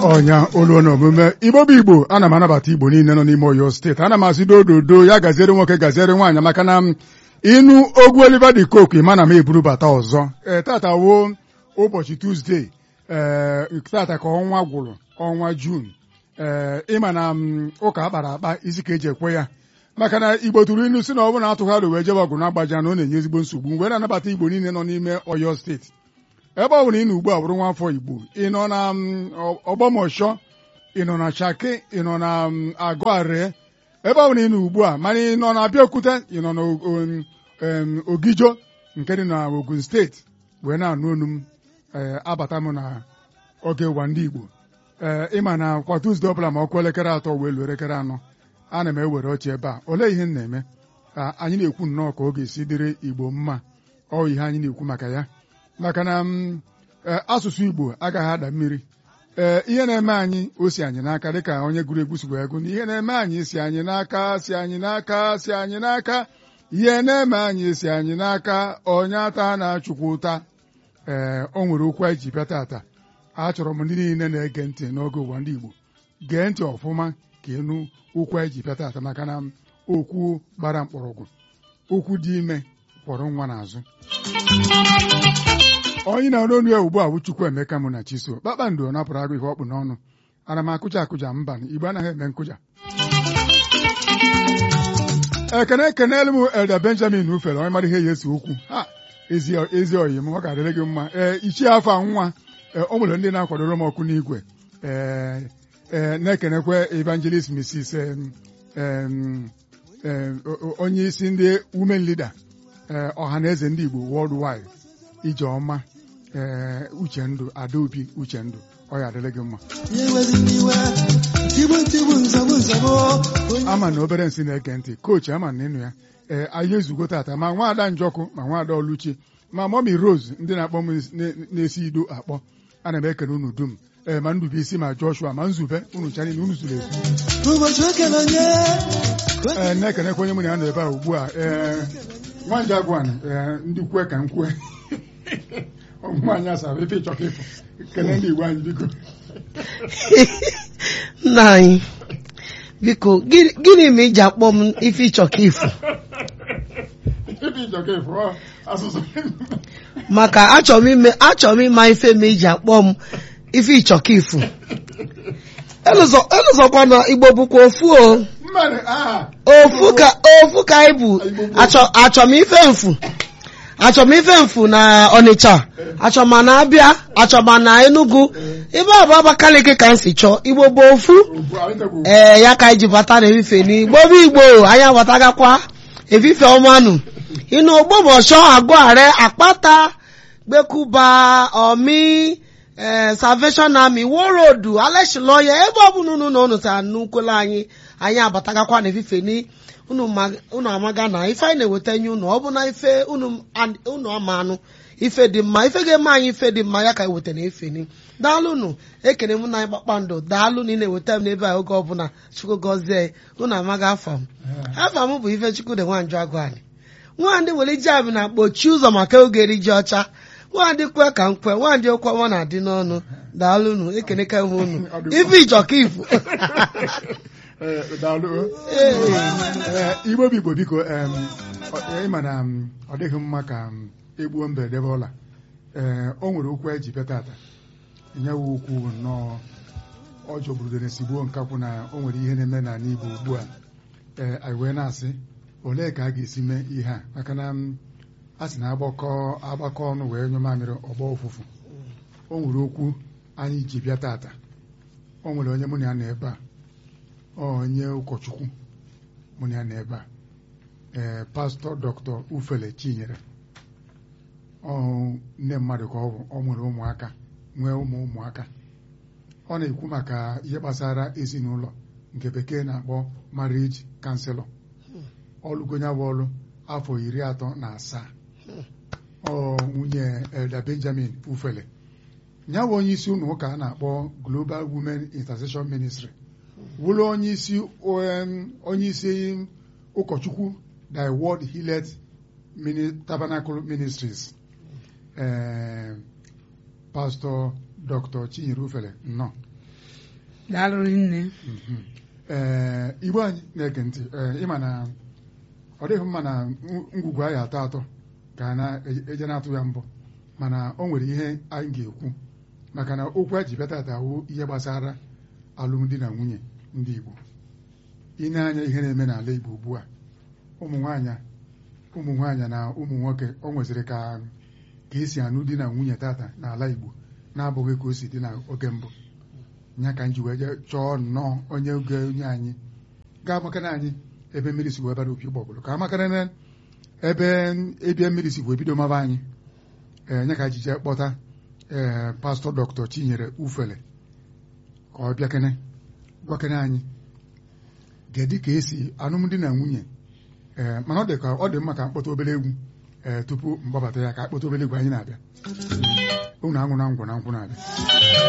ọnya olu na omume igbo bụ igbo ana m anabata igbo niile nọ n'ime oyo steeti ana m asị dododo ya gaziere nwoke gaziere nwaanyị maka na ịnụ ogwu Oliver de Coque mana m eburu bata ọzọ ee tata wo ụbọchị tuzdee ee tata ka ọnwa gwụrụ ọnwa juun ee ịma na ụka akpara akpa isi ka eji ekwe ya maka na igbo tụrụ inu si na ọ bụrụ na atụgharị wee jebe ọgụ na-agbaja na ọ na-enye ezigbo nsogbu mgbe na-anabata igbo niile nọ n'ime oyo steeti ebe ọ bụla ị nọ ugbu a bụrụ nwa afọ igbo ị nọ na ọgbọmọshọ ị nọ na shaki ị nọ na agụare ebe ọ bụla ị nọ ugbu a mana ị nọ na abịaokuta ị nọ na ogijo nke dị na ogun steeti wee na-anụ onu m abata m na oge ụwa ndị igbo ee ịma na kwa tuzdee ọbụla ma ọkụ elekere atọ wee luo elekere anọ ana m ewere ọchị ebe a olee ihe m na-eme anyị na-ekwu nnọọ ka ọ ga-esi dịrị igbo mma ọ ihe anyị na-ekwu maka ya maka na asụsụ igbo agaghị ada mmiri ee ihe na-eme anyị o si anyị n'aka dịka onye gụrụ egwu si wee gụ na ihe na-eme anyị si anyị n'aka si anyị n'aka si anyị n'aka ihe na-eme anyị si anyị n'aka onye ata na-achụkwa ụta ee o nwere okwu anyị ji bịa tata achọrọ m ndị niile na-ege ntị n'oge ụwa ndị igbo gee ntị ọfụma ka ịnụ okwu anyị ji bịa tata maka na okwu gbara mkpọrọgwụ okwu dị ime kwọrọ nwa n'azụ onye na-arụ ọnụ ya ugbu a bụ Chukwuemeka mụ na Chiso kpakpando napụrụ agụ ihe ọkpụ n'ọnụ ana m akụja akụja mba igbo anaghị eme nkụja ekene ekenelu m Elda Benjamin ufere onye mara ihe ya esi okwu ha ezi oyi m ọ ga-adịrị gị mma ee ichie afọ nwa o nwere ndị na-akwadoro m ọkụ n'igwe ee na-ekenekwe evangelist Mrs onye isi ndị women leader ọha na eze ndị Igbo worldwide ijeọma ee uchendu adaobi uchendu ọ ya adịrị gị mma ama na obere nsị na-ege ntị kochi ama na ịnụ ya ee anyị ezugo tata ma nwaada njọkụ ma nwaada ọlụchi ma mọmi rose ndị na-akpọ m na-esi ido akpọ ana m ekene unu dum ee ma Ndubuisi ma Joshua ma Nzube unu chani na unu zuru ezu ee na-ekenekwa onye mụ na ya nọ ebe a ugbu a ee nwanyị agwan ndị kwe ka m kwue nwaanyị asara ife ịchọka ịfụ kelee ndị Igbo anyị biko nna anyị biko gịnị ma iji akpọ m ife ịchọka ịfụ ife ịchọka ịfụ asụsụ maka achọrọ m ime achọrọ m ịma ife ma iji akpọ m ife ịchọka ịfụ elụzọkwa na Igbo bụkwa ofu o ofu ka ofu ka anyị bụ achọ m ife mfu achọ m ife mfu na Ọnịcha achọ ma na Abịa achọ ma na Enugu ebe a bụ Abakaliki ka m si chọọ Igbo bụ ofu ee ya ka anyị ji bata na efife n'Igbo bụ Igbo anyị abatagakwa efife ọmanụ ịnụ ogbomọshọ agụare akpata gbekuba omi ee Salvation Army worodu aleshiloya ebe ọ bụla unu na unu tara n'ukwele anyị anyị abatagakwa na efife ni unu amaga na ife anyị na-eweta nye unu ọ bụ na ife unu ama anụ ife dị mma ife ga-eme anyị ife dị mma ya ka eweta na efe ni daalụ unu ekene m na anyị kpakpando daalụ na ị na-eweta m n'ebe a oge ọbụla chukwu gọzie unu amaga afọ m afọ m bụ ife chukwu dị nwanjụ agụ anyị nwaandị were iji abụ na kpochie ụzọ maka oge eri ji ọcha nwaandị kwe ka m kwe nwaandị okwe ọma na-adị n'ọnụ daalụ unu ekeneka m unu ife ịchọka ifu igbo bụ igbo biko ịma na ọ dịghị mma ka egbuo mbe debe ọla ee o nwere okwu eji bịa tata nyewe okwu nnọọ ọ jọgburudere sigbuo nkakwụ na o nwere ihe na-eme n'ala igbo ugbu a ee anyị wee na-asị olee ka a ga-esi mee ihe a maka na a sị na agbakọ agbakọ ọnụ wee nyụ mamịrị ọgbọ ụfụfụ o nwere okwu anyị ji bịa tata o nwere onye mụ na ya nọ ebe a onye ụkọchukwu mụ na ya nọ ebe a ee pastọ dọkịta ufele chinyere nne mmadụ ka ọ bụ ọ nwere ụmụaka nwee ụmụ ụmụaka ọ na-ekwu maka ihe gbasara ezinụlọ nke bekee na-akpọ marriage counselor ọlụgonya bụ ọlụ afọ iri atọ na asaa ọ nwunye Elda Benjamin ufele ya bụ onye isi ụlọ ụka a na-akpọ Global Women Intercession Ministry wụrụ onye isi onye isi ụkọchukwu the World Hillet Tabernacle Ministries ee pastọ dr chinyere ufele nnọọ daalụ nne Mhm. ee igbo anyị na-ege ntị ee ịma na ọ dịghị mma na ng- ngwugwu anyị atọ atọ ka a na-eje na-atụ ya mbụ mana o nwere ihe anyị ga-ekwu maka na okwu a ji bịa tata wụ ihe gbasara alụmdi na nwunye ndị Igbo ine anya ihe na-eme n'ala Igbo ugbu a ụmụ nwaanyị ụmụ nwaanyị na ụmụ nwoke o nweziri ka ka esi anụ di na nwunye tata n'ala Igbo na-abụghị ka o si dị n'oge mbụ ya ka m ji wee jee chọọ nnọọ onye oge onye anyị ga-amakana anyị ebe mmiri si wee bara opi ụgbọgụrụ ka amakara na ebe ebie mmiri si wee bido maba anyị ee nye ka ji jee kpọta ee pastọ dọkịta Chinyere Ufele ka ọ bịakene gwakene anyị gedị ka esi alụmdi na nwunye ee mana ọ dị ka ọ dị mma ka mkpọta obere egwu ee tupu mgbabata ya ka akpọta obere egwu anyị na-abịa unu anwụ na ngwụ na nkwụ na-abịa